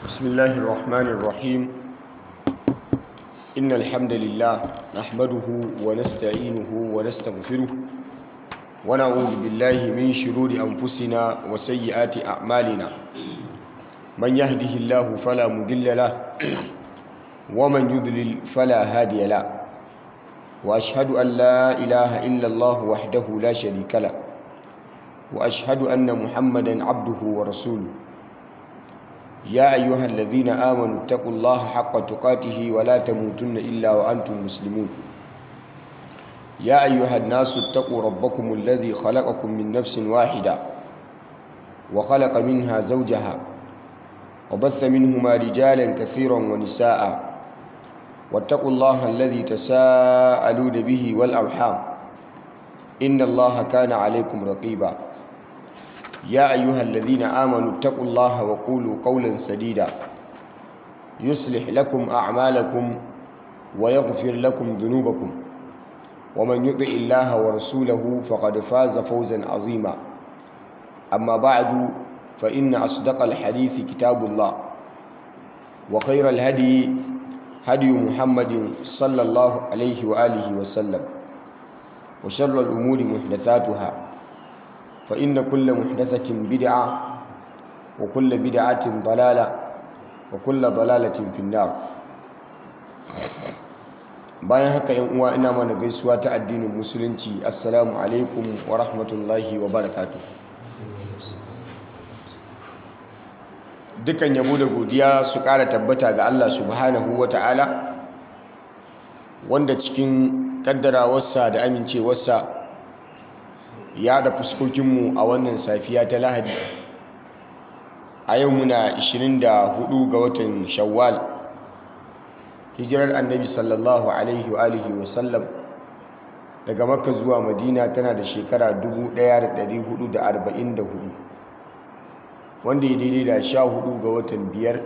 بسم الله الرحمن الرحيم إن الحمد لله نحمده ونستعينه ونستغفره ونعوذ بالله من شرور أنفسنا وسيئات أعمالنا من يهده الله فلا مضل له ومن يضلل فلا هادي له وأشهد أن لا إله إلا الله وحده لا شريك له وأشهد أن محمدا عبده ورسوله يا أيها الذين آمنوا اتقوا الله حق تقاته ولا تموتن إلا وأنتم مسلمون يا أيها الناس اتقوا ربكم الذي خلقكم من نفس واحدة وخلق منها زوجها وبث منهما رجالا كثيرا ونساء واتقوا الله الذي تساءلون به والأرحام إن الله كان عليكم رقيبا يا أيها الذين آمنوا اتقوا الله وقولوا قولا سديدا يصلح لكم أعمالكم ويغفر لكم ذنوبكم ومن يطع الله ورسوله فقد فاز فوزا عظيما أما بعد فإن أصدق الحديث كتاب الله وخير الهدي هدي محمد صلى الله عليه وآله وسلم وشر الأمور محدثاتها فإن كل محدثة بدعة وكل بدعة ضلالة وكل ضلالة في النار bayan haka yan uwa ina mana gaisuwa ta addinin musulunci assalamu alaikum wa rahmatullahi wa barakatuh dukan yabo da godiya su ƙara tabbata ga Allah subhanahu wa ta'ala wanda cikin kaddarawarsa da amincewarsa ya da fuskokinmu a wannan safiya ta lahadi a yau muna 24 ga watan shawwal hijirar annabi sallallahu alaihi wa alihi wasallam daga makka zuwa madina tana da shekara 1444 wanda ya daidai da 14 ga watan biyar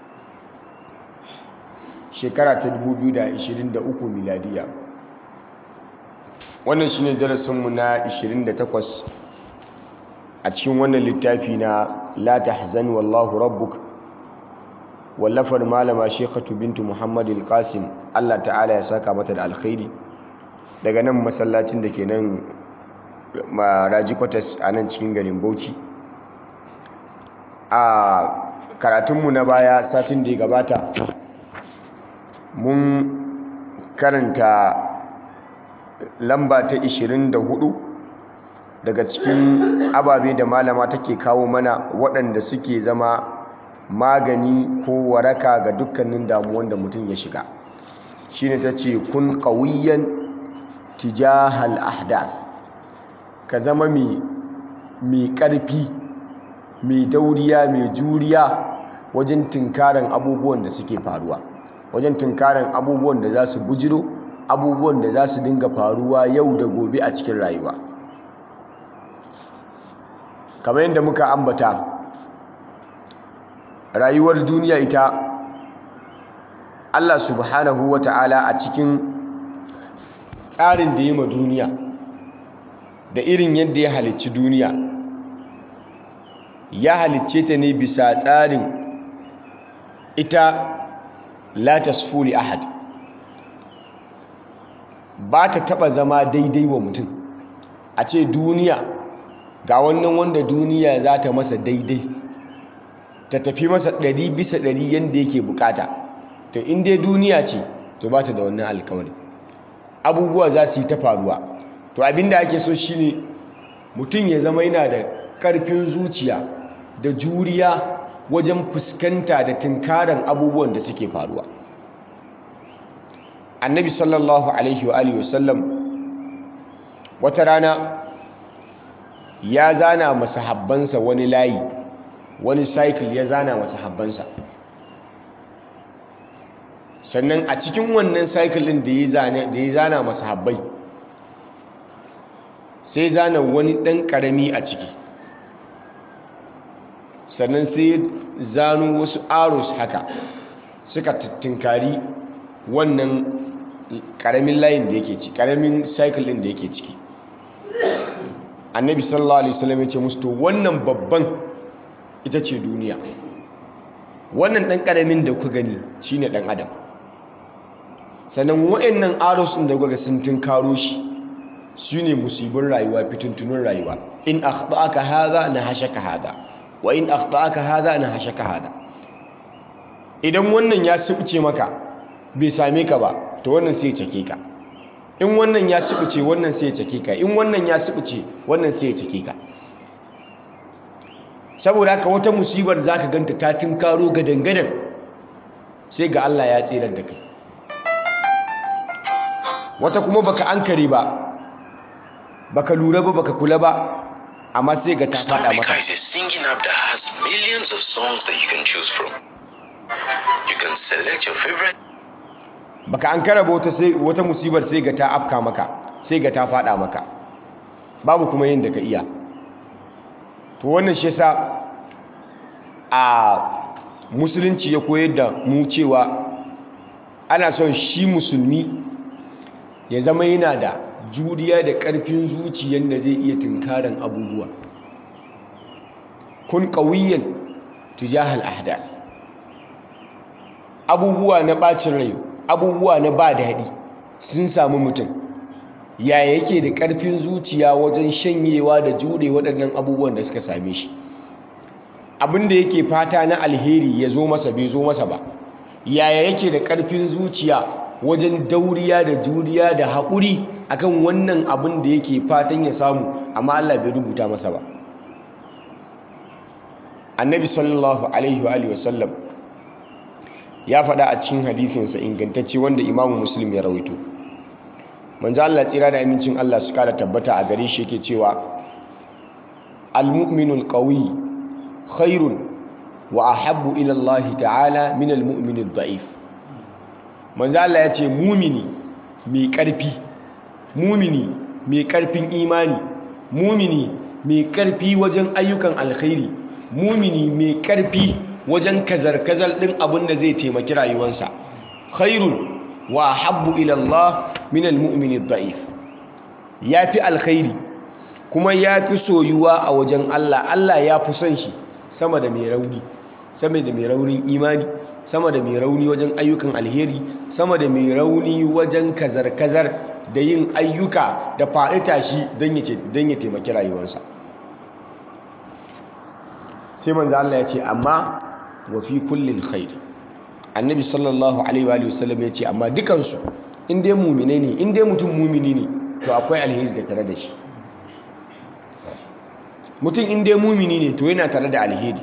shekara ta 2023 miladiya wannan shine darasinmu na 28 a cikin wannan littafi na la tahzan wallahu rabbuk wallafar malama shekatu bintu muhammad al-qasim Allah ta'ala ya saka mata da alkhairi daga nan masallacin da ke nan raji kwatas a nan cikin garin bauchi a karatunmu na baya satin da ya gabata mun karanta lamba ta 24 daga cikin ababe da malama take kawo mana waɗanda suke zama magani ko waraka ga dukkanin damuwan da mutum ya shiga shine ta ce kun ƙauyen tijahal ahdath ka zama mai ƙarfi mai dauriya mai juriya wajen tunkaran abubuwan da suke faruwa wajen tunkaran abubuwan da za su bujiro abubuwan da za su dinga faruwa yau da gobe a cikin rayuwa kamar yadda muka ambata rayuwar duniya ita Allah subhanahu wa ta'ala a cikin tsarin da yi ma duniya da irin yadda ya halicci duniya ya halicce ta ne bisa tsarin ita la tasfuli ahad ba ta taba zama daidai wa mutum a ce duniya ga wannan wanda duniya za ta masa daidai ta tafi masa ɗari bisa ɗari yadda yake bukata to inda duniya ce to ba ta da wannan alkawari abubuwa za su yi ta faruwa to abinda ake so shine mutum ya zama yana da ƙarfin zuciya da juriya wajen fuskanta da tunkaran abubuwan da suke faruwa annabi sallallahu alaihi wa alihi wasallam wata rana ya zana masahabbansa wani layi wani cycle ya zana masahabbansa sannan a cikin wannan cycle din da ya zana masahabbai sai zana wani ɗan ƙarami a ciki sannan sai zano wasu arrows haka suka tunkari wannan karamin layin da yake ciki karamin cycle din da yake ciki annabi sallallahu alaihi wasallam ya ce musu to wannan babban ita ce duniya wannan ɗan ƙaramin da ku gani shine ɗan adam sannan wa'annan aros ɗin da kuka sun tunkaro shi su ne musibin rayuwa fitintunin rayuwa in akhta'aka hadha na hashaka hadha wa in akhta'aka hadha na hashaka hadha idan wannan ya subuce maka bai same ka ba to wannan sai ya cake ka in wannan ya subuce wannan sai ya cake ka in wannan ya subuce wannan sai ya cake ka saboda haka wata musibar zaka ganta ta tunkaro gadan-gadan sai ga Allah ya tsirar da kai wata kuma baka ankare ba baka lura ba baka kula ba amma sai ga ta fada Star maka Maker is a singing app that has millions of songs that you can choose from. You can select your favorite baka ankara ba wata sai wata musibar sai ga ta afka maka sai ga ta fada maka babu kuma yin da ka iya to wannan shi yasa a musulunci ya koyar da mu cewa ana son shi musulmi ya zama yana da juriya da ƙarfin zuciyar da zai iya tunkaran abubuwa kun ƙauyen tujahal ahdath abubuwa na ɓacin rai abubuwa na ba daɗi sun samu mutum yaya yake da ƙarfin zuciya wajen shanyewa da jure waɗannan abubuwan da suka same shi abin da yake fata na alheri ya zo masa bai zo masa ba yaya yake da ƙarfin zuciya wajen dauriya da juriya da haƙuri akan wannan abin da yake fatan ya samu amma Allah bai rubuta masa ba annabi sallallahu alaihi wa alihi wasallam ya faɗa a cikin hadisinsa ingantacce wanda imamu muslim ya rawaito manzo Allah tsira da amincin Allah su kara tabbata a gare shi yake cewa al-mu'minul qawi khairun wa ahabbu ila Allah ta'ala min al-mu'minid da'if manzo Allah ya ce mumini mai ƙarfi mumini mai ƙarfin imani mumini mai ƙarfi wajen ayyukan alkhairi mumini mai ƙarfi wajen kazar-kazar ɗin abin da zai taimaki rayuwarsa khairun wa habbu ila Allah min al-mu'mini da'if yafi alkhairi kuma yafi soyuwa a wajen Allah Allah ya fi son shi sama da mai rauni sama da mai raunin imani sama da mai rauni wajen ayyukan alheri sama da mai rauni wajen kazar-kazar da yin ayyuka da faɗi tashi don ya taimaki rayuwarsa sai manzo Allah ya ce amma wa fi kullin khair annabi sallallahu alaihi wa sallam ya ce amma dukansu in dai mumine ne in dai mutum mumini ne to akwai alheri da tare da shi mutum in dai mumini ne to yana tare da alheri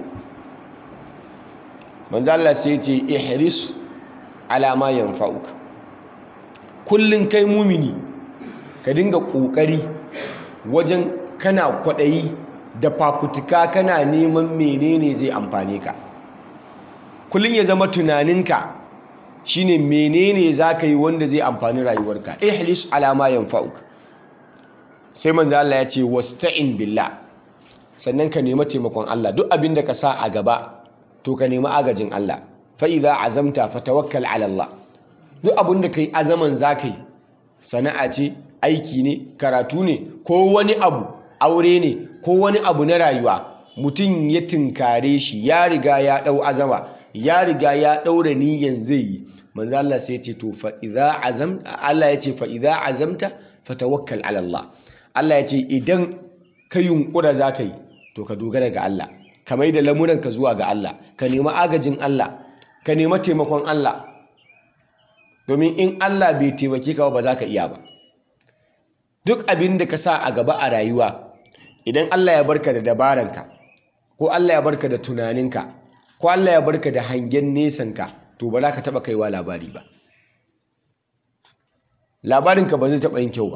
manzo Allah sai ya ce ihris ala ma yanfa'uka kullun kai mumini ka dinga kokari wajen kana kwadayi da fafutuka kana neman menene zai amfane ka kullun ya zama tunaninka shine menene zaka yi wanda zai amfani rayuwarka ihlis ala ma yanfa'uka sai manzo Allah ya ce wasta'in billah sannan ka nemi taimakon Allah duk abin da ka sa a gaba to ka nemi agajin Allah fa idza azamta fatawakkal ala Allah duk abin da kai azaman zakai sana'a ce aiki ne karatu ne ko wani abu aure ne ko wani abu na rayuwa mutum ya tinkare shi ya riga ya dau azama ya riga ya daura niyan zai yi manzo Allah sai ya ce to fa idza azamta Allah ya ce fa idza azamta fatawakkal ala Allah Allah ya ce idan ka yunkura zaka yi to ka dogara ga Allah ka mai da lamuranka zuwa ga Allah ka nemi agajin Allah ka nemi taimakon Allah domin in Allah bai taimake ka ba za ka iya ba duk abin da ka sa a gaba a rayuwa idan Allah ya barka da dabaranka ko Allah ya barka da tunaninka ko Allah ya barka da hangen nesanka to ba za ka taɓa kaiwa labari ba labarinka ba zai taɓa yin kyau ba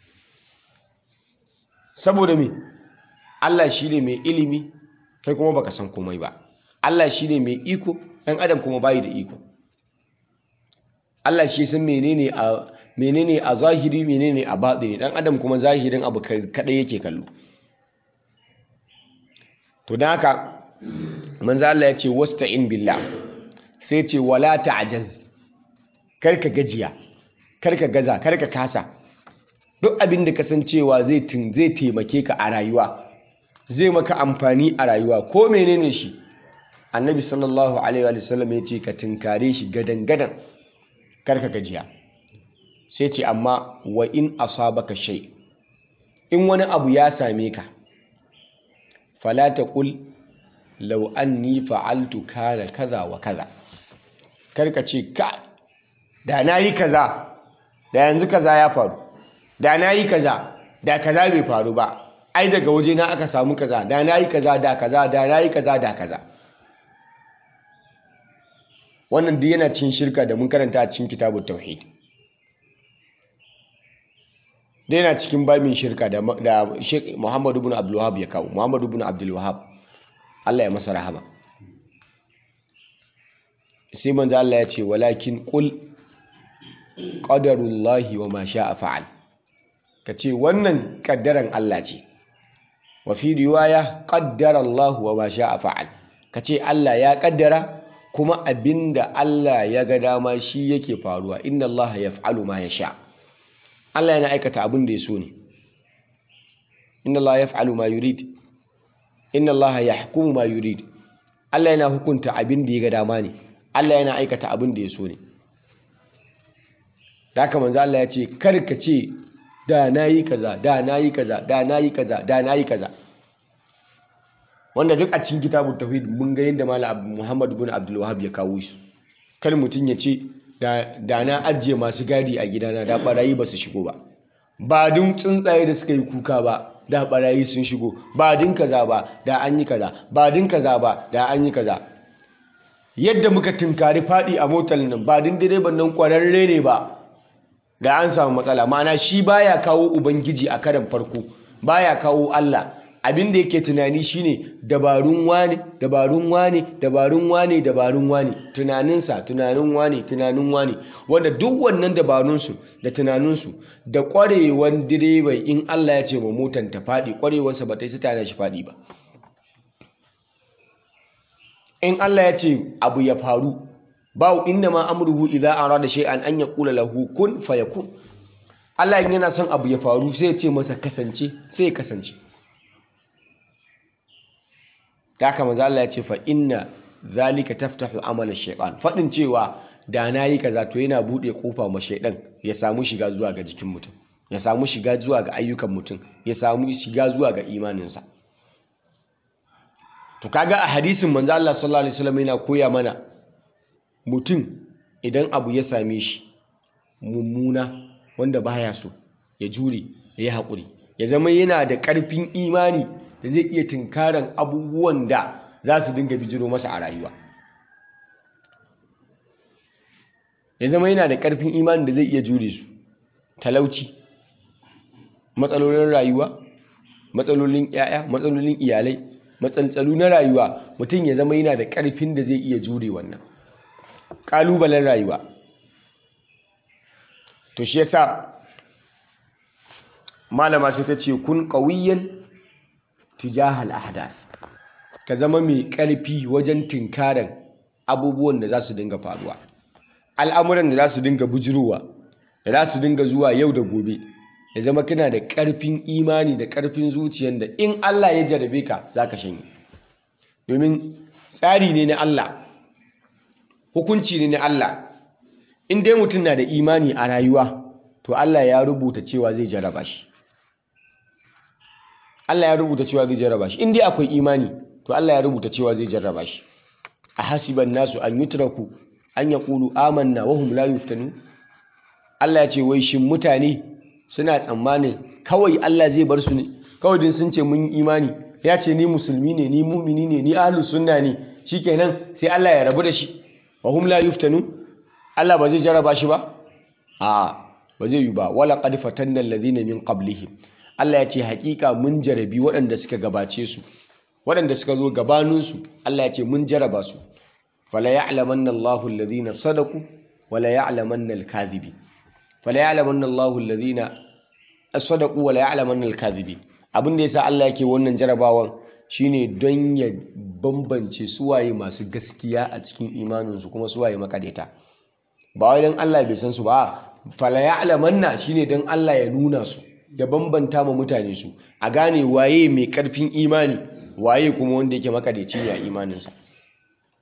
saboda me Allah shi ne mai ilimi kai kuma baka san komai ba Allah shi ne mai iko ɗan adam kuma bayi da iko Allah shi san menene a menene a zahiri menene a batini ɗan adam kuma zahirin abu kaɗai yake kallo to don haka manzo Allah ya ce wasta'in billah sai ce wala ta'jaz karka gajiya karka gaza karka kasa duk abin da kasancewa zai zai taimake ka a rayuwa zai maka amfani a rayuwa ko menene shi annabi sallallahu alaihi wa sallam ya ce ka tinkare shi gadan gadan karka gajiya sai ce amma wa in asabaka shay in wani abu ya same ka fala taqul law anni fa'altu kana kaza wa kaza karka ce ka da nayi kaza da yanzu kaza ya faru da nayi kaza da kaza bai faru ba ai daga waje na aka samu kaza da nayi kaza da kaza da nayi kaza da kaza wannan duk yana cin shirka da mun karanta a cikin kitabut tauhid da yana cikin babin shirka da Sheikh Muhammad ibn Abdul Wahhab ya kawo Muhammad ibn Abdul Wahhab Allah ya masa rahama sai manzo Allah ya ce walakin qul qadarullahi wa ma sha'a fa'al kace wannan kaddaran Allah ce wa fi riwaya qaddara Allah wa ma sha'a fa'al kace Allah ya kaddara kuma abinda Allah ya ga dama shi yake faruwa inna Allah yaf'alu ma yasha Allah yana aikata abin da ya so ne inna Allah yaf'alu ma yurid inna Allah yahkumu ma yurid Allah yana hukunta abin da ya ga dama ne Allah yana aikata abin da ya so ne da haka manzo Allah ya ce kar ka ce da nayi kaza da nayi kaza da nayi kaza da nayi kaza wanda duk a cikin kitabun tauhid mun ga yadda malam Muhammad ibn Abdul Wahhab ya kawo shi kar mutum ya ce da na ajiye masu gadi a gidana da barayi ba su shigo ba ba dun tsuntsaye da suka yi kuka ba da barayi sun shigo ba din kaza ba da an yi kaza ba din kaza ba da an yi kaza yadda muka tunkari fadi a motar nan ba din direban nan kwararre ne ba da an samu matsala ma'ana shi baya kawo ubangiji a karan farko baya kawo Allah abin da yake tunani shine dabarun wane dabarun wane dabarun wane dabarun wane tunaninsa tunanin wane tunanin wane wanda duk wannan dabarunsu da tunaninsu da kwarewan direban in Allah ya ce ma motan ta faɗi kwarewarsa ba ta yi tana shi faɗi ba in Allah ya ce abu ya faru ba inda ma amruhu idza arada shay'an an yaqula lahu kun fayakun Allah in yana son abu ya faru sai ya ce masa kasance sai ya kasance ta haka manzo Allah ya ce fa inna zalika taftahu amala shaytan fadin cewa da nayi kaza to yana bude kofa ma shaydan ya samu shiga zuwa ga jikin mutum ya samu shiga zuwa ga ayyukan mutum ya samu shiga zuwa ga imaninsa to kaga a hadisin manzo Allah sallallahu alaihi wasallam yana koya mana mutum idan abu ya same shi mummuna wanda baya so ya jure ya yi haƙuri ya zama yana da ƙarfin imani da zai iya tunkaran abubuwan da za su dinga bijiro masa a rayuwa ya zama yana da ƙarfin imani da zai iya jure su talauci matsalolin rayuwa matsalolin 'ya'ya matsalolin iyalai matsaltsalu na rayuwa mutum ya zama yana da ƙarfin da zai iya jure wannan ƙalubalen rayuwa to shi yasa malama sai ta ce kun ƙawiyyan tijahal ahdath ka zama mai ƙarfi wajen tinkaran abubuwan da za su dinga faruwa al'amuran da za su dinga bujirowa da za su dinga zuwa yau da gobe ya zama kana da ƙarfin imani da ƙarfin zuciyar da in Allah ya jarabe ka za ka shanye domin tsari ne na Allah hukunci ne na Allah in dai mutum na da imani a rayuwa to Allah ya rubuta cewa zai jaraba shi Allah ya rubuta cewa zai jarraba shi in dai akwai imani to Allah ya rubuta cewa zai jarraba shi a hasiban nasu an yutraku an yaqulu amanna wa hum la yuftanu Allah ya ce wai shin mutane suna tsammanin kawai Allah zai bar su ne kawai din sun ce mun yi imani ya ce ni musulmi ne ni mumini ne ni ahlus sunna ne shikenan sai Allah ya rabu da shi wa hum la yuftanu Allah ba zai jarraba shi ba a ba zai yi ba wala qad fatanna alladhina min qablihim Allah ya ce hakika mun jarabi waɗanda suka gabace su waɗanda suka zo gabaninsu Allah ya ce mun jaraba su fala ya'lamanna Allahu alladhina sadaqu wala ya'lamanna al-kadhibi fala ya'lamanna Allahu alladhina sadaqu wala ya'lamanna al-kadhibi abin da yasa Allah yake wannan jarabawan shine don ya bambance suwaye masu gaskiya a cikin imaninsu kuma suwaye makadeta ba wai don Allah bai san su ba fala ya'lamanna shine don Allah ya nuna su da bambanta ma mutane su a gane waye mai karfin imani waye kuma wanda yake makadaici ne a imaninsa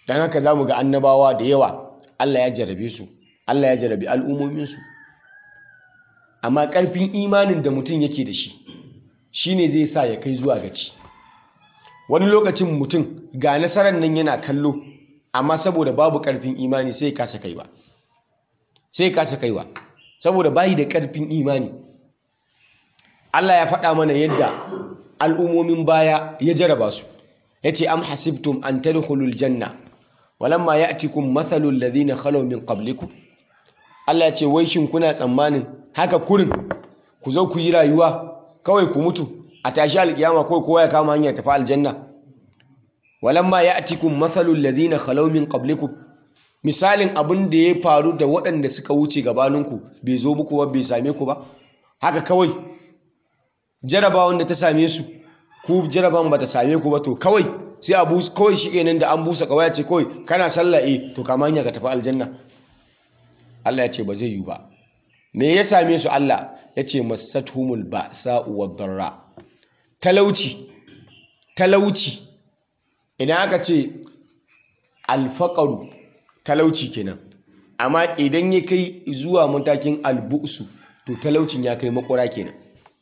don haka za mu ga annabawa da yawa Allah ya jarabe su Allah ya jarabe al'ummominsu amma ƙarfin imanin da mutum yake da shi shine zai sa ya kai zuwa gaci wani lokacin mutum ga nasarar nan yana kallo amma saboda babu ƙarfin imani sai kasa kaiwa sai kasa kaiwa saboda bayi da ƙarfin imani Allah ya faɗa mana yadda al'ummomin baya ya jaraba su ya ce am hasibtum an tadkhulul janna walamma ya'tikum mathalul ladhina khalaw min qablikum Allah ya ce wai shin kuna tsammanin haka kurin ku zo ku yi rayuwa kawai ku mutu a tashi alkiyama kawai kowa ya kama hanyar tafi aljanna walamma ya'tikum mathalul ladhina khalaw min qablikum misalin abin da ya faru da waɗanda suka wuce gabaninku bai zo muku ba bai same ku ba haka kawai jarabawan da ta same su ku jarabawan ba ta same ku ba to kawai sai a busa kawai shi kenan da an busa kawai ce kawai kana sallah eh to kama hanya ka tafi aljanna Allah ya ce ba zai yi ba me ya same su Allah ya ce masathumul ba'sa wad darra talauci talauci idan aka ce alfaqaru talauci kenan amma idan ya kai zuwa matakin albu'su to talaucin ya kai makura kenan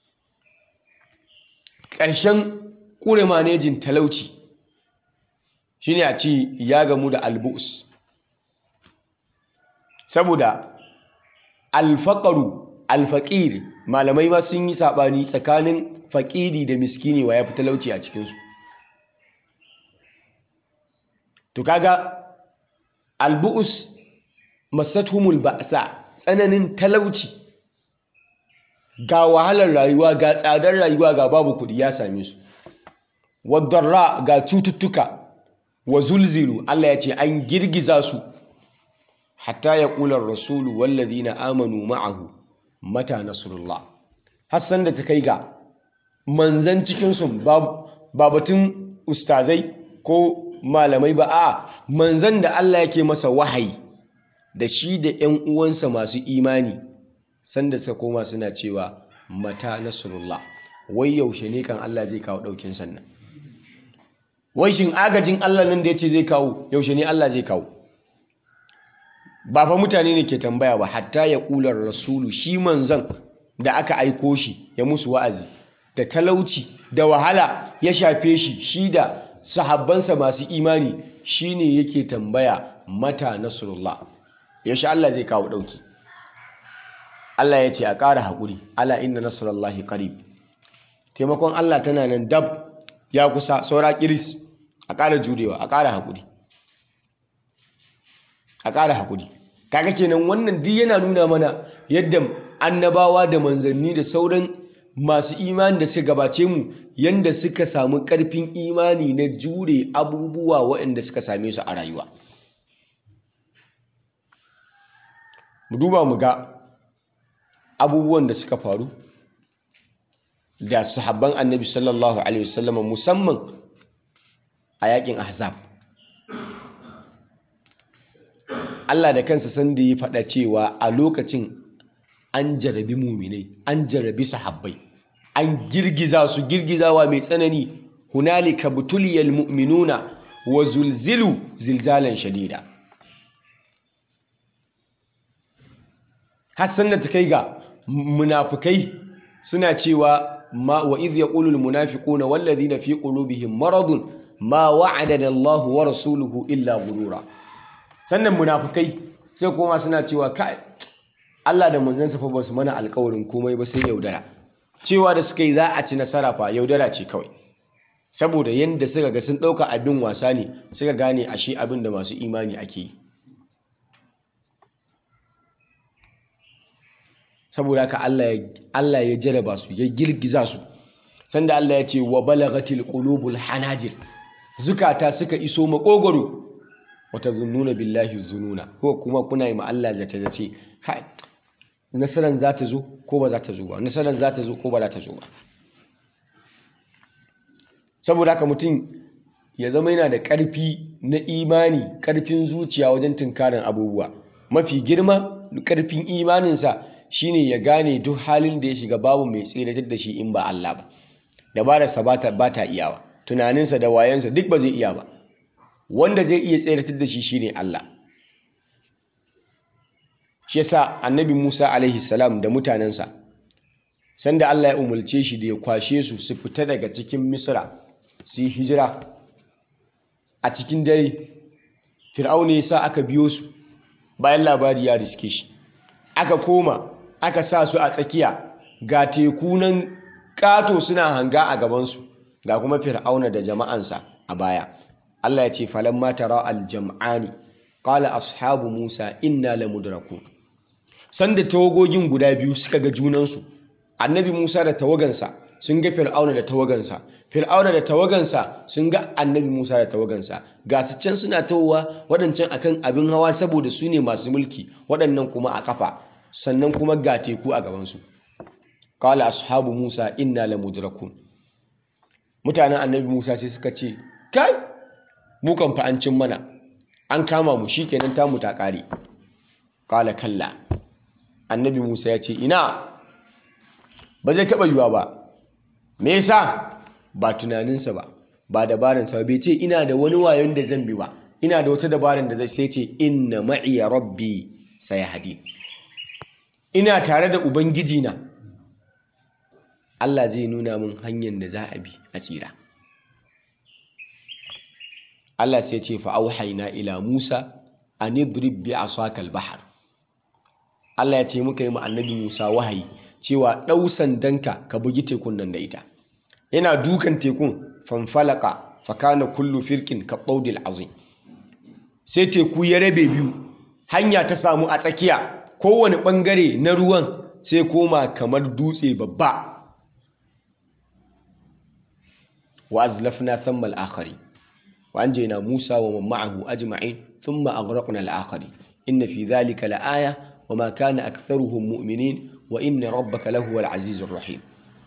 ƙarshen ƙure manejin talauci shine a ce ya gamu da albus saboda alfaƙaru alfaƙir malamai ma sun yi saɓani tsakanin faƙiri da miskini wa ya fi talauci a cikinsu to kaga albu'us masatumul ba'sa tsananin talauci ga wahalar rayuwa ga tsadar rayuwa ga babu kuɗi ya same su wadarra ga cututtuka wa zulzilu Allah ya ce an girgiza su hatta ya ƙular rasulu wallazina amanu ma'ahu mata nasrullah hassan da ta kai ga manzan cikinsu ba batun ustazai ko malamai ba a manzan da Allah yake masa wahayi da shi da 'yan uwansa masu imani sanda suka koma suna cewa mata nasrullah wai yaushe ne kan Allah zai kawo ɗaukin sannan wai shin agajin Allah nan da ya ce zai kawo yaushe ne Allah zai kawo ba fa mutane ne ke tambaya ba hatta ya ƙular rasulu shi manzan da aka aiko shi ya musu wa'azi da talauci da wahala ya shafe shi shi da sahabbansa masu imani shine yake tambaya mata nasrullah yaushe Allah zai kawo ɗauki Allah ya ce a ƙara haƙuri ala inna nasrullahi qarib taimakon Allah tana nan dab ya kusa saura kiris a ƙara jurewa a ƙara haƙuri a ƙara haƙuri kaga kenan wannan duk yana nuna mana yadda annabawa da manzanni da sauran masu imani da suka gabace mu yanda suka samu ƙarfin imani na jure abubuwa waɗanda suka same su a rayuwa mu duba mu ga abubuwan da suka faru da sahabban annabi sallallahu alaihi wasallam musamman a yakin ahzab Allah da kansa san da ya faɗa cewa a lokacin an jarabi muminai an jarabi sahabbai an girgiza su girgizawa mai tsanani hunalika butuliyal mu'minuna wa zulzilu zilzalan shadida hassan da ta kai ga munafukai suna cewa ma wa idh yaqulu al munafiquna wal ladhina fi qulubihim maradun ma wa'adana Allah wa rasuluhu illa ghurura sannan munafukai sai kuma suna cewa kai Allah da manzansa fa basu mana alƙawarin komai ba sai yaudara cewa da suka yi za a ci nasara fa yaudara ce kawai saboda yanda suka ga sun ɗauka abin wasa ne suka gane ashe abin da masu imani ake yi saboda haka Allah ya jaraba su ya girgiza su sanda Allah ya ce wa balagatil qulubul hanajir zukata suka iso makogoro wata zununa billahi zununa ko kuma kuna yi ma Allah zace zace kai nasaran za ta zo ko ba za ta zo ba nasaran za ta zo ko ba za ta zo ba saboda haka mutum ya zama yana da ƙarfi na imani ƙarfin zuciya wajen tunkarin abubuwa mafi girma ƙarfin imaninsa shine ya gane duk halin da ya shiga babu mai tseratar da shi in ba Allah ba dabararsa ba ta iyawa tunaninsa da wayansa duk ba zai iya ba wanda zai iya tseratar da shi shine Allah shi yasa annabi Musa alaihi salam da mutanensa sanda Allah ya umulce shi da ya kwashe su su fita daga cikin Misra su yi hijira a cikin dare Fir'auna ya sa aka biyo su bayan labari ya riske shi aka koma aka sa su a tsakiya ga teku nan ƙato suna hanga a gabansu ga kuma Fir'auna da jama'ansa a baya Allah ya ce falamma tara al-jam'ani qala ashabu Musa inna lamudrakun sanda tawagogin guda biyu suka ga junansu annabi Musa da tawagansa sun ga Fir'auna da tawagansa Fir'auna da tawagansa sun ga annabi Musa da tawagansa ga su can suna tawowa waɗancan akan abin hawa saboda su ne masu mulki waɗannan kuma a kafa sannan kuma ga teku a gabansu qala ashabu Musa inna lamudrakun mutanen annabi Musa sai suka ce kai mu kan fa an cin mana an kama mu shikenan tamu ta kare qala kalla annabi Musa ya ce ina ba zai taɓa yiwa ba me yasa ba tunaninsa ba ba dabaransa ba bai ce ina da wani wayon da zan bi ba ina da wata dabaran da zai sai ce inna ma'iya rabbi sayahdi ina tare da ubangiji na Allah zai nuna min hanyar da za a bi a tsira Allah sai ce fa auhayna ila Musa an idrib bi asaka al-bahr Allah ya ce muka yi annabi Musa wahayi cewa ɗau sandanka ka bugi tekun nan da ita yana dukan tekun fanfalaka fakana kullu firkin ka ɓaudil azim sai teku ya rabe biyu hanya ta samu a tsakiya kowane ɓangare na ruwan sai koma kamar dutse babba wa azlafna thamma al-akhari wa anjayna Musa wa man ma'ahu ajma'in thumma aghraqna al-akhari inna fi dhalika la-aya وما كان أكثرهم مؤمنين وإن ربك لهو العزيز الرحيم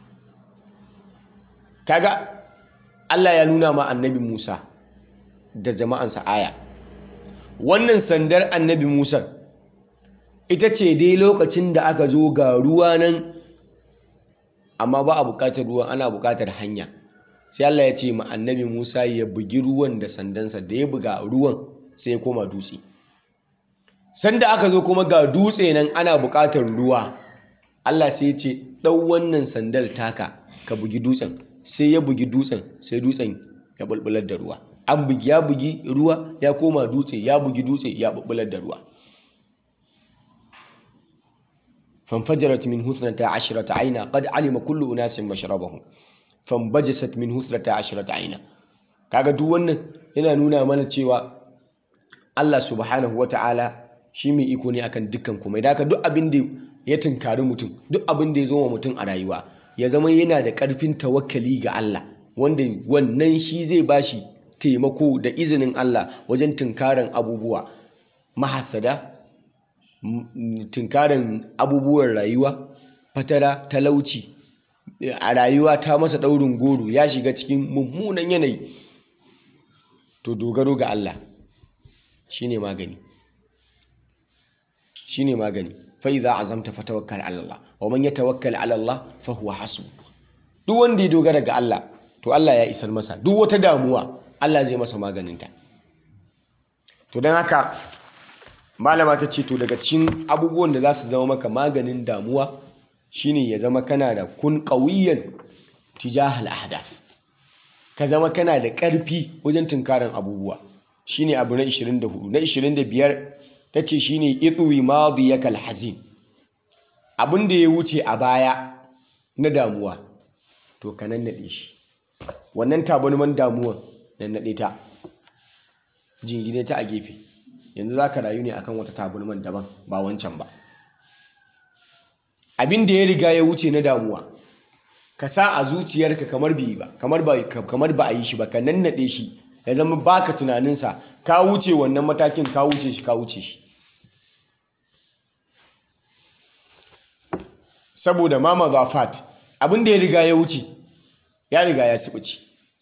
kaga Allah ya nuna ma annabi Musa da jama'ansa aya wannan sandar annabi Musa ita ce dai lokacin da aka zo ga ruwa nan amma ba a bukatar ruwan ana bukatar hanya sai Allah ya ce ma annabi Musa ya bugi ruwan da sandansa da ya buga ruwan sai ya koma dutse sanda aka zo kuma ga dutse nan ana buƙatar ruwa Allah sai ya ce ɗau wannan sandal taka ka bugi dutsen sai ya bugi dutsen sai dutsen ya bulbular da ruwa an bugi ya bugi ruwa ya koma dutse ya bugi dutse ya bulbular da ruwa fanfajarat min husnata ashrata aina qad alima kullu unasin mashrabahum fanbajasat min husnata ashrata aina kaga duk wannan yana nuna mana cewa Allah subhanahu wata'ala shi mai iko ne akan dukkan kuma idan ka duk abin da ya tunkari mutum duk abin da ya zo wa mutum a rayuwa ya zama yana da ƙarfin tawakkali ga Allah wanda wannan shi zai bashi taimako da izinin Allah wajen tunkaran abubuwa mahasada tunkaran abubuwan rayuwa fatara talauci a rayuwa ta masa ɗaurin goro ya shiga cikin mummunan yanayi to dogaro ga Allah shine magani shine magani fa idza azamta fatawakkal ala Allah wa man yatawakkal ala Allah fa huwa hasbu duk wanda ya dogara ga Allah to Allah ya isar masa duk wata damuwa Allah zai masa maganinta to dan haka malama ta ce to daga cikin abubuwan da za su zama maka maganin damuwa shine ya zama kana da kun qawiyan tijahal ahdath ka zama kana da ƙarfi wajen tunkarin abubuwa shine abu na 24 na 25 ta ce shi ne itsuwi madiyaka alhazin abin da ya wuce a baya na damuwa to ka nannaɗe shi wannan tabarman damuwan nannaɗe ta jingine ta a gefe yanzu za ka rayu ne akan wata tabarman daban ba wancan ba abin da ya riga ya wuce na damuwa ka sa a zuciyarka kamar ba kamar ba a yi shi ba ka nannaɗe shi ya zama baka tunaninsa ka wuce wannan matakin ka wuce shi ka wuce shi saboda mama zafat abin da ya riga ya wuce ya riga ya sibici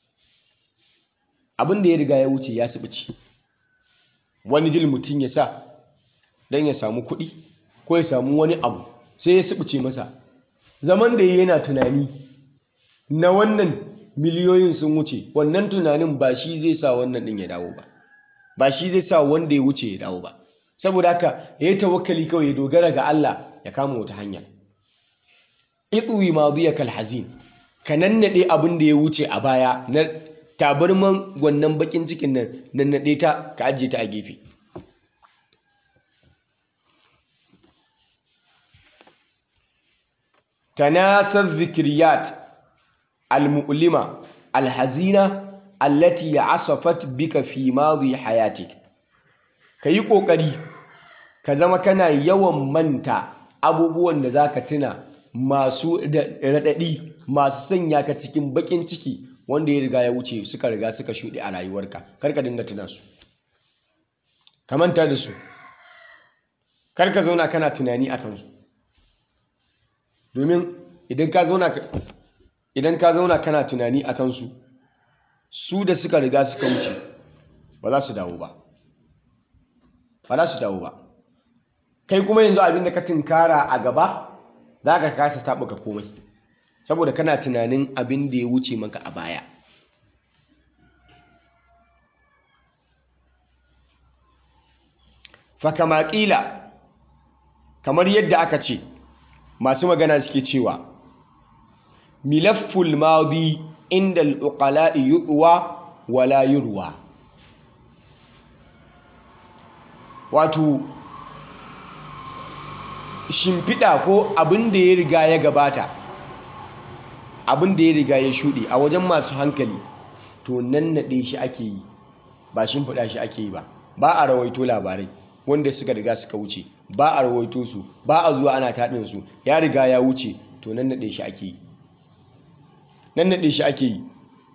abin da ya riga ya wuce ya sibici wani dil mutum ya sa don ya samu kuɗi ko ya samu wani abu sai ya sibice masa zaman da yana tunani na wannan miliyoyin sun wuce wannan tunanin ba shi zai sa wannan ɗin ya dawo ba ba shi zai sa wanda ya wuce ya dawo ba saboda haka ya yi tawakkali kawai ya dogara ga Allah ya kama wata hanya itsuwi madiyaka alhazin ka nannade abin da ya wuce a baya na tabarman wannan bakin cikin nan nannade ta ka ajiye ta a gefe tanasar zikriyat almu'lima alhazina allati asafat bika fi madi hayatik kayi kokari ka zama kana yawan manta abubuwan da zaka tuna masu raɗaɗi masu sanya ka cikin baƙin ciki wanda ya riga ya wuce suka riga suka shuɗe a rayuwarka kar ka dinga tuna su ka manta da su kar ka zauna kana tunani a kansu domin idan ka zauna idan ka zauna kana tunani a kansu su da suka riga suka wuce ba za su dawo ba ba za su dawo ba kai kuma yanzu abin da ka tunkara a gaba za ka kasa taɓuka komai saboda kana tunanin abin da ya wuce maka a baya fakama ƙila kamar yadda aka ce masu magana suke cewa milafful madi inda al'uƙala'i yuɗuwa wala yurwa wato shimfiɗa ko abin da ya riga ya gabata abin da ya riga ya shuɗe a wajen masu hankali to nan naɗe shi ake yi ba shimfiɗa shi ake yi ba ba a rawaito labarai wanda suka riga suka wuce ba a rawaito su ba a zuwa ana taɗin su ya riga ya wuce to nan naɗe shi ake yi nan naɗe shi ake yi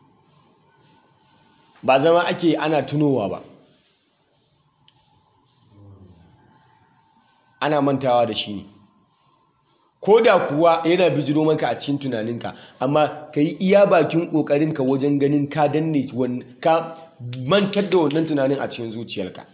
ba zama ake ana tunowa ba ana mantawa da shi ne ko da kuwa yana bijiro maka a cikin tunaninka amma ka yi iya bakin ƙoƙarinka wajen ganin ka danne ka mantar da wannan tunanin a cikin zuciyarka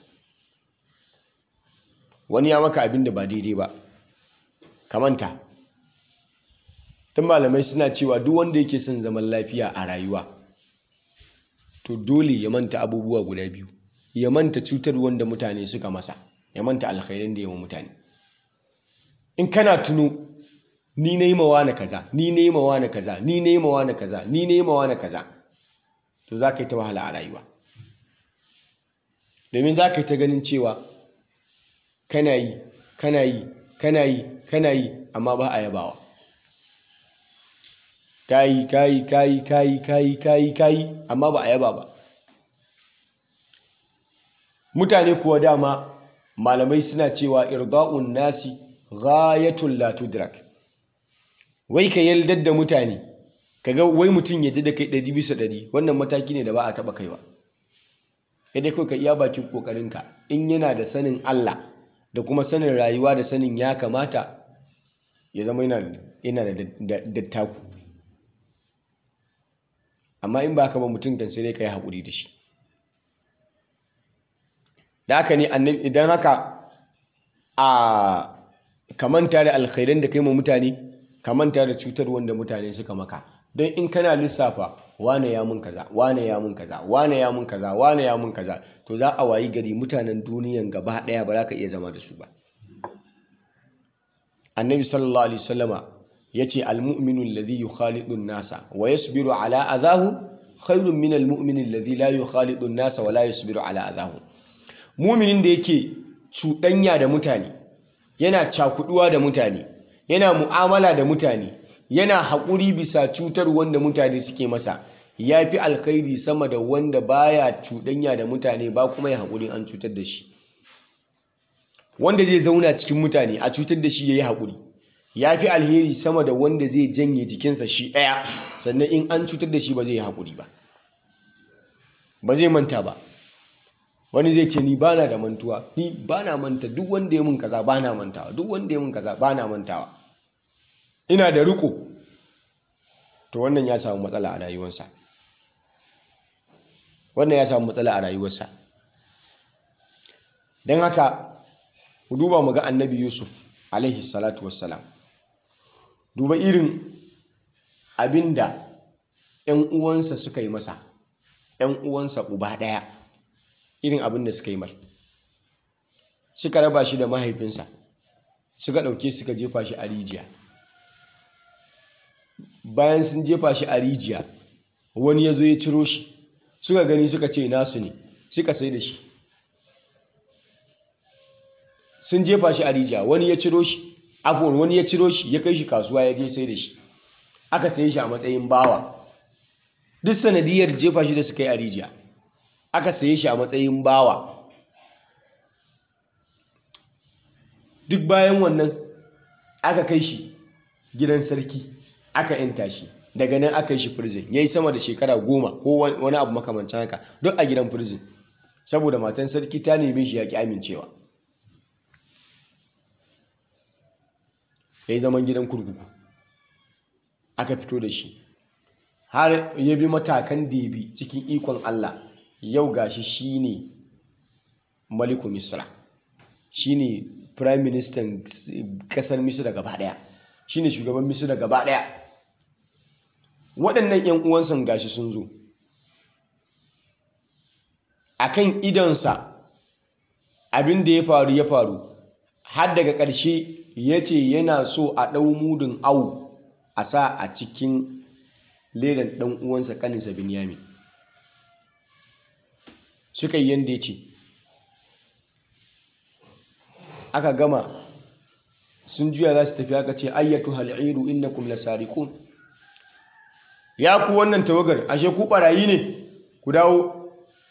wani ya maka abin da ba daidai ba ka manta tun malamai suna cewa duk wanda yake son zaman lafiya a rayuwa to dole ya manta abubuwa guda biyu ya manta cutar wanda mutane suka masa ya manta alkhairin da yawa mutane in kana tuno ni na yi mawa na kaza ni na yi mawa na kaza ni na yi mawa na kaza ni na yi mawa na kaza to za ka yi ta wahala a rayuwa domin za ka yi ta ganin cewa kana yi kana yi kana yi kana yi amma ba a yabawa kayi kayi kayi kayi kayi kayi kayi amma ba a yaba ba mutane kuwa dama malamai suna cewa irda'un nasi ghayatul la tudrak wai ka yaldar da mutane kaga wai mutum ya ji da kai ɗari bisa ɗari wannan mataki ne da ba a taɓa kaiwa kai dai kawai ka iya bakin ƙoƙarinka in yana da sanin Allah da kuma sanin rayuwa da sanin ya kamata ya zama yana da dattaku amma in ba ka ba mutum kan sai dai ka yi haƙuri da shi da haka ne idan haka a kamanta da alkhairan da kai ma mutane kamanta da cutar wanda mutane suka maka don in kana lissafa wane ya mun kaza wane ya mun kaza wane ya mun kaza wane ya mun kaza to za a wayi gari mutanen duniyan gaba daya ba za ka iya zama da su ba annabi sallallahu alaihi wasallama yace almu'minu alladhi yukhalidu an-nasa wa yasbiru ala adahu khairun min almu'mini alladhi la yukhalidu an-nasa wa la yasbiru ala adahu mu'minin da yake cuɗanya da mutane yana cakuduwa da mutane yana mu'amala da mutane yana haƙuri bisa cutar wanda mutane suke masa ya fi alkhairi sama da wanda baya cuɗanya da mutane ba kuma ya haƙuri an cutar da shi wanda zai zauna cikin mutane a cutar da shi ya yi haƙuri ya fi alheri sama da wanda zai janye jikinsa shi ɗaya sannan in an cutar da shi ba zai yi haƙuri ba ba zai manta ba wani zai ce ni ba na da mantuwa ni ba na manta duk wanda ya mun kaza ba na mantawa duk wanda ya mun kaza ba na mantawa ina da riko to wannan ya samu matsala a rayuwarsa wannan ya samu matsala a rayuwarsa don haka ku duba mu ga annabi yusuf alaihi salatu wassalam duba irin abinda 'yan uwansa suka yi masa 'yan uwansa uba ɗaya irin abin da suka yi mai suka raba shi da mahaifinsa suka ɗauke suka jefa shi a rijiya bayan sun jefa shi a rijiya wani ya zo ya ciro shi suka gani suka ce nasu ne suka sai da shi sun jefa shi a rijiya wani ya ciro shi afuwan wani ya ciro shi ya kai shi kasuwa ya je sai da shi aka saye shi a matsayin bawa duk sanadiyar jefa shi da suka yi a rijiya aka saye shi a matsayin bawa duk bayan wannan aka kai shi gidan sarki aka yanta shi daga nan aka yi shi prison ya yi sama da shekara goma ko wani abu makamancin haka duk a gidan prison saboda matan sarki ta neme shi ya ki amincewa ya yi zaman gidan kurkuku aka fito da shi har ya bi matakan da ya bi cikin ikon Allah yau gashi shine maliku misra shine prime minister kasar misra gaba daya shine shugaban misra gaba daya waɗannan 'yan uwansa gashi sun zo akan idonsa abin da ya faru ya faru har daga ƙarshe ya ce yana so a ɗau mudun awu a sa a cikin ledan ɗan uwansa ƙaninsa Binyamin. Suka yi yadda ya ce, aka gama sun juya za su tafi aka ce ayyatu hal'iru innakum lasariqun ya ku wannan tawagar ashe ku barayi ne ku dawo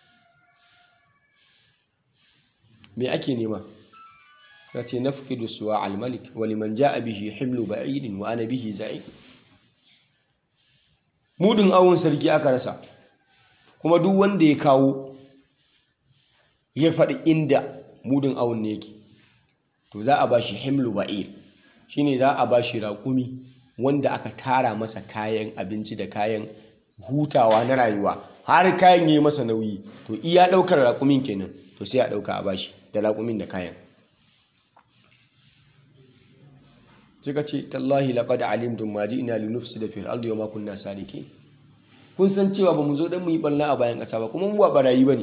me ake nema ka ce nafqidu suwa al-malik wa liman ja'a bihi himlu ba'idin wa ana bihi za'id mudun awon sarki aka rasa kuma duk wanda ya kawo ya faɗi inda mudun awon ne yake to za a ba shi himlu ba'ir shine za a ba shi raƙumi wanda aka tara masa kayan abinci da kayan hutawa na rayuwa har kayan yi masa nauyi to iya ɗaukar raƙumin kenan to sai a ɗauka a bashi da raƙumin da kayan suka ce tallahi laqad alimtum ma ji'na linufsida fil ardi wa ma kunna sadiqin kun san cewa ba mu zo dan mu yi balla a bayan ƙasa ba kuma mu ba barayi bane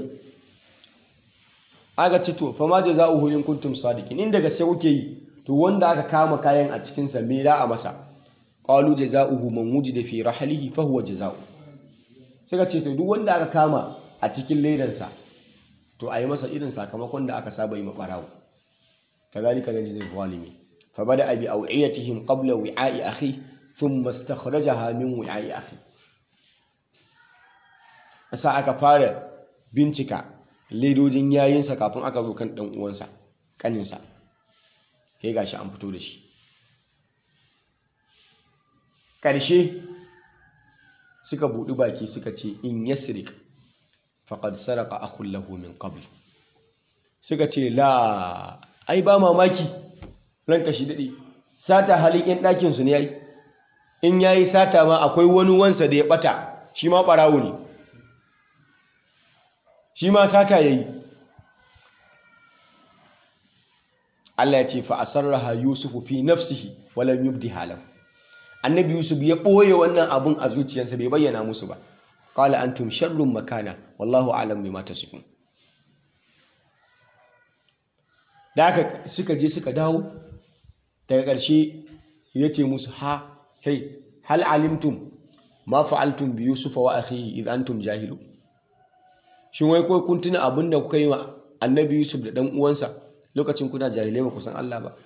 aka ce to fa ma jazaohu in kuntum sadiqin in daga sai kuke yi to wanda aka kama kayan a cikin sa me da a masa qalu jazaohu man wujida fi rahlihi fa huwa jazaohu suka ce to duk wanda aka kama a cikin ledansa to a yi masa irin sakamakon da aka saba yi ma barawo kazalika najzi zalimin fa bada bi aw'iyatihim qabla wi'a'i akhi thumma istakhrajaha min wi'a'i akhi asa aka fara bincika ledojin yayinsa kafin aka zo kan dan uwansa kaninsa sai gashi an fito da shi ƙarshe suka buɗi baki suka ce in yasrik faqad saraka akhun lahu min qabl suka ce la ai ba mamaki ranka shi dade sata halin yan ɗakin su ne yayi in yayi sata ma akwai wani wansa da ya bata shi ma barawo ne shi ma sata yayi Allah ya ce fa asarraha yusufu fi nafsihi wa lam yubdiha lahu annabi yusuf ya ɓoye wannan abun a zuciyarsa bai bayyana musu ba qala antum sharrun makana wallahu a'lam bima tasifun da haka suka je suka dawo daga ƙarshe ya ce musu ha kai hal alimtum ma fa'altum bi yusufa wa akhihi idh antum jahilu shin wai ko kun tuna abin da kuka yi wa annabi yusuf da dan uwansa lokacin kuna jahilai ba ku san Allah ba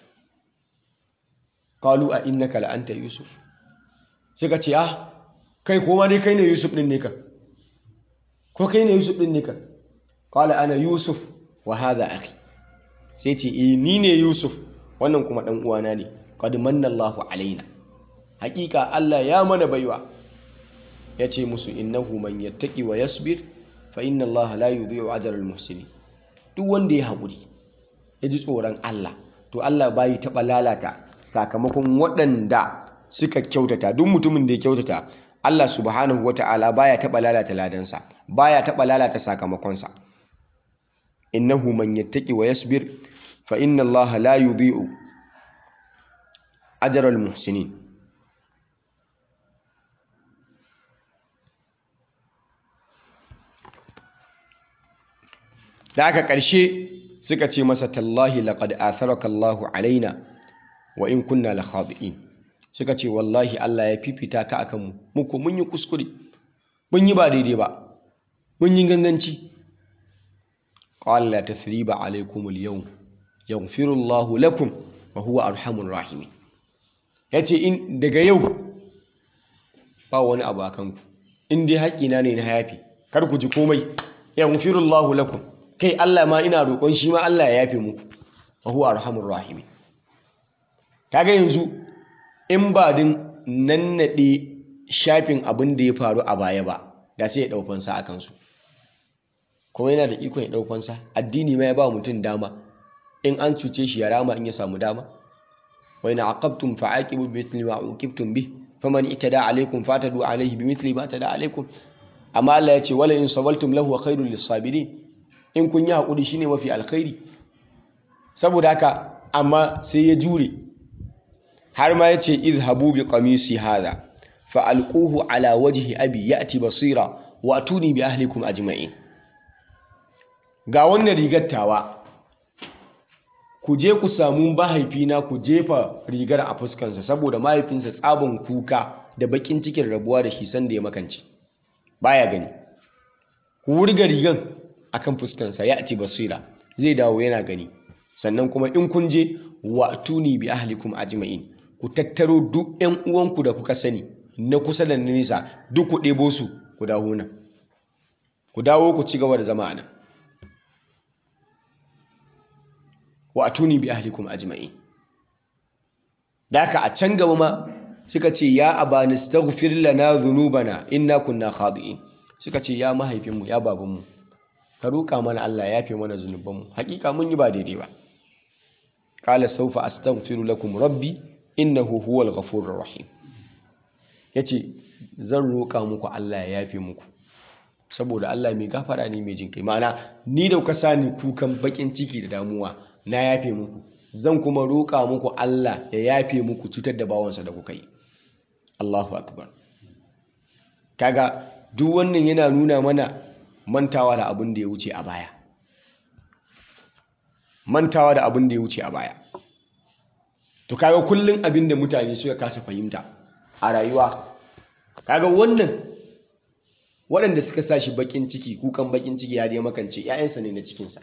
qalu a innaka la anta yusuf suka ce ah kai koma dai kai ne yusuf din ne ka ko kai ne yusuf din ne ka qala ana yusuf wa hadha akhi sai ce eh ni ne yusuf wannan kuma dan uwana ne qad manna Allahu alaina hakika Allah ya mana baiwa yace musu innahu man yattaqi wa yasbir fa inna Allah la yudhi'u ajra al-muhsinin duk wanda ya haƙuri ya ji tsoron Allah to Allah bai taɓa lalata sakamakon waɗanda suka kyautata duk mutumin da ya kyautata Allah subhanahu wata'ala baya taɓa lalata ladansa baya taɓa lalata sakamakonsa innahu man yattaqi wa yasbir fa inna Allah la yudhi'u ajral muhsinin da aka ƙarshe suka ce masa tallahi laqad atharaka Allahu alaina wa in kunna la khadi'in suka ce wallahi Allah ya fifita ka akan mu mu ko mun yi kuskure mun yi ba daidai ba mun yi ganganci qala la tathriba alaykum al-yawm yaghfiru Allahu lakum wa huwa arhamur rahimin yace in daga yau ba wani abu akan ku in dai haƙina ne na hayafi kar ku ji komai yaghfiru Allahu lakum kai Allah ma ina roƙon shi ma Allah ya yafe muku wa huwa arhamur rahimin kaga yanzu in ba din nannade shafin abin da ya faru a baya ba da sai ya dau fansa akan su kuma yana da ikon ya dau fansa addini ma ya ba mutum dama in an cuce shi ya rama in ya samu dama wa in aqabtum fa'aqibu bimithli ma uqibtum bih faman itada alaykum fatadu alayhi bimithli ma tada alaykum amma Allah ya ce wala in sabaltum lahu khairul lisabirin in kun yi hakuri shine mafi alkhairi saboda haka amma sai ya jure har ma yace izhabu bi qamisi hadha fa alquhu ala wajhi abi ya'ti basira wa atuni bi ahlikum ajma'in ga wannan rigar tawa ku je ku samu mahaifina ku jefa rigar a fuskansa saboda mahaifinsa tsabin kuka da bakin cikin rabuwa da shi sanda ya makance baya gani ku wurga rigan akan fuskansa ya ci basira zai dawo yana gani sannan kuma in kun je wa tuni bi ahlikum ajma'in ku tattaro duk ƴan uwanku da kuka sani na kusa da na nisa duk ku ɗebo su ku dawo nan ku dawo ku ci gaba da zama a nan wa atuni bi ahlikum ajma'in daka a can gaba ma suka ce ya abani astaghfir lana dhunubana inna kunna khadi'in suka ce ya mahaifinmu ya babanmu ka roƙa mana Allah ya yafe mana zunubanmu hakika mun yi ba daidai ba qala sawfa astaghfiru lakum rabbi innahu huwal ghafurur rahim yace zan roƙa muku Allah ya yafe muku saboda Allah mai gafara ne mai jinkai ma'ana ni da kuka sani kukan bakin ciki da damuwa na yafe muku zan kuma roƙa muku Allah ya yafe muku cutar da bawansa da kuka yi Allahu akbar kaga duk wannan yana nuna mana mantawa da abin da ya wuce a baya mantawa da abin da ya wuce a baya to kaga kullun abin da mutane suka kasa fahimta a rayuwa kaga wannan waɗanda suka sa shi bakin ciki kukan bakin ciki ya dai makance 'ya'yansa ne na cikinsa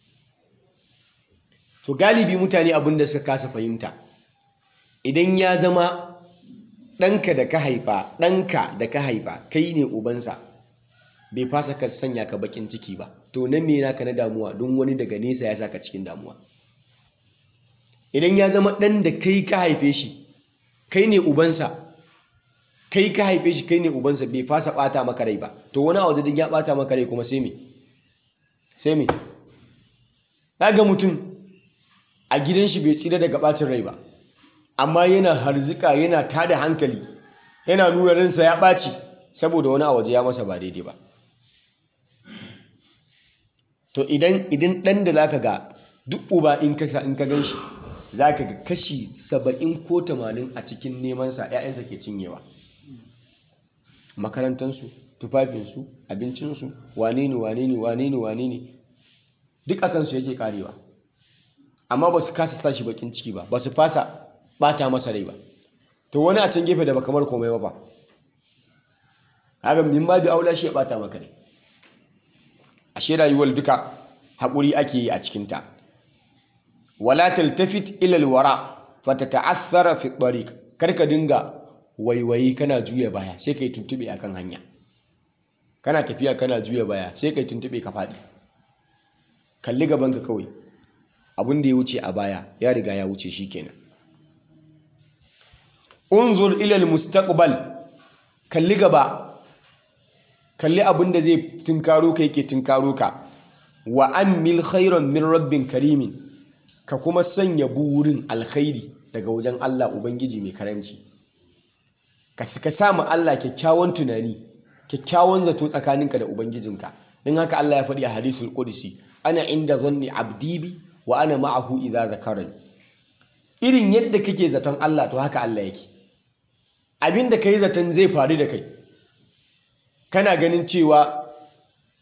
to galibi mutane abin da suka kasa fahimta idan ya zama ɗanka da ka haifa ɗanka da ka haifa kai ne ubansa bai fasa ka sanya ka bakin ciki ba to nan me naka na damuwa don wani daga nesa ya saka cikin damuwa idan ya zama ɗan da kai ka haife shi kai ne ubansa kai ka haife shi kai ne ubansa bai fasa ɓata maka rai ba to wani a wajen ya ɓata maka rai kuma sai me sai me ga mutum a gidan shi bai tsira daga ɓacin rai ba amma yana harzika yana tada hankali yana nuna ransa ya ɓaci saboda wani a waje ya masa ba daidai ba to idan idan ɗan da zaka ga duk uba in ka in ka gan shi zaka ga kashi saba'in ko tamanin a cikin nemansa 'ya'yansa ke cinyewa makarantansu tufafinsu abincinsu wane ne wane ne wane ne wane ne duk a kansu yake karewa amma ba su kasa sa shi bakin ciki ba ba su fasa bata masa rai ba to wani a can gefe da ba kamar komai ba ba haka min ba bi aula shi ya bata maka rai ashe rayuwar duka haƙuri ake yi a cikinta wala taltafit ila alwara fatata'athara fi tariq kar ka dinga waiwayi kana juya baya sai kai tuntube akan hanya kana tafiya kana juya baya sai kai tuntube ka faɗi kalli gabanka kawai abin da ya wuce a baya ya riga ya wuce shi kenan unzur ilal mustaqbal kalli gaba kalli abin da zai tunkaro ka yake tunkaro ka wa ammil khairan min rabbin karimin ka kuma sanya burin alkhairi daga wajen Allah ubangiji mai karamci ka ka samu Allah kyakkyawan tunani kyakkyawan zato tsakaninka da ubangijinka don haka Allah ya faɗi a hadisul qudsi ana inda zanni abdi bi wa ana ma'ahu idza zakarani irin yadda kake zaton Allah to haka Allah yake abinda kai zaton zai faru da kai kana ganin cewa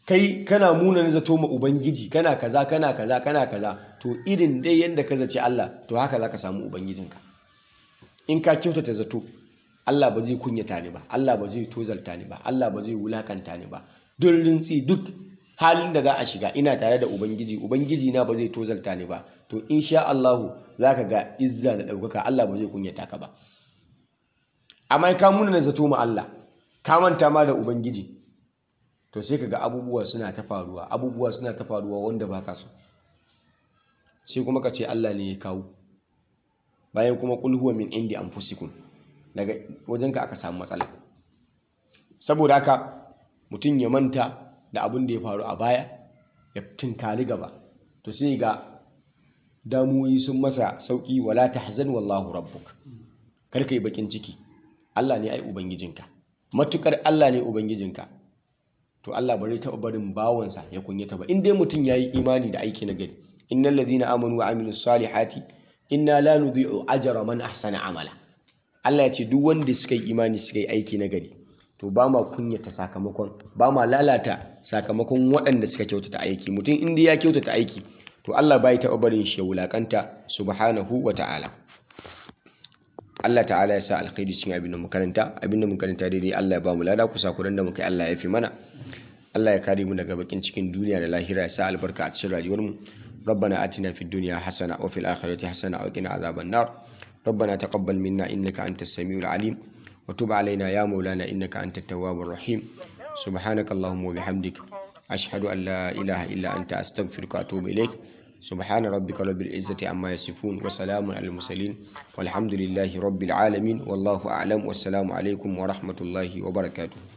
kai kana muna zato ma ubangiji kana kaza kana kaza kana kaza to irin dai yanda ka zaci Allah to haka zaka samu ubangijinka in ka kyautata zato Allah ba zai kunyata ni ba Allah ba zai tozalta ni ba Allah ba zai wulakanta ni ba duk rintsi duk halin da za a shiga ina tare da ubangiji ubangiji na ba zai tozalta ni ba to insha Allah zaka ga izza da ɗaukaka Allah ba zai kunyata ka ba amma ka muna zato ma Allah ka manta ma da ubangiji to sai ka ga abubuwa suna ta faruwa abubuwa suna ta faruwa wanda baka so sai kuma ka ce Allah ne ya kawo bayan kuma qul huwa min indi anfusikum daga wajenka aka samu matsala saboda haka mutum ya manta da abin da ya faru a baya ya tunkari gaba to sai ga damuwoyi sun masa sauki wala tahzan wallahu rabbuk kar yi bakin ciki Allah ne ai ubangijinka matukar Allah ne ubangijinka to Allah bari taɓa barin bawansa ya kunyata ba in dai mutum yayi imani da aiki na gari innal ladina amanu wa amilus salihati inna la nudhi'u ajra man ahsana amala Allah ya ce duk wanda suka yi imani suka yi aiki na gari to ba ma kunyata sakamakon ba ma lalata sakamakon waɗanda suka kyautata aiki mutum inda ya kyautata aiki to Allah bai taɓa barin shi ya wulakanta subhanahu wa ta'ala Allah ta'ala ya sa alkhairi cikin abin da makaranta abin da makaranta daidai Allah ya ba mu lada kusa kuran da muka yi Allah ya fi mana Allah ya kare mu daga bakin cikin duniya da lahira ya sa albarka a cikin rayuwar mu ربنا آتنا في الدنيا حسنة وفي الآخرة حسنة وقنا عذاب النار ربنا تقبل منا إنك أنت السميع العليم وتب علينا يا مولانا إنك أنت التواب الرحيم سبحانك اللهم وبحمدك أشهد أن لا إله إلا أنت أستغفرك وأتوب إليك سبحان ربك رب العزة عما يصفون وسلام على المرسلين والحمد لله رب العالمين والله أعلم والسلام عليكم ورحمة الله وبركاته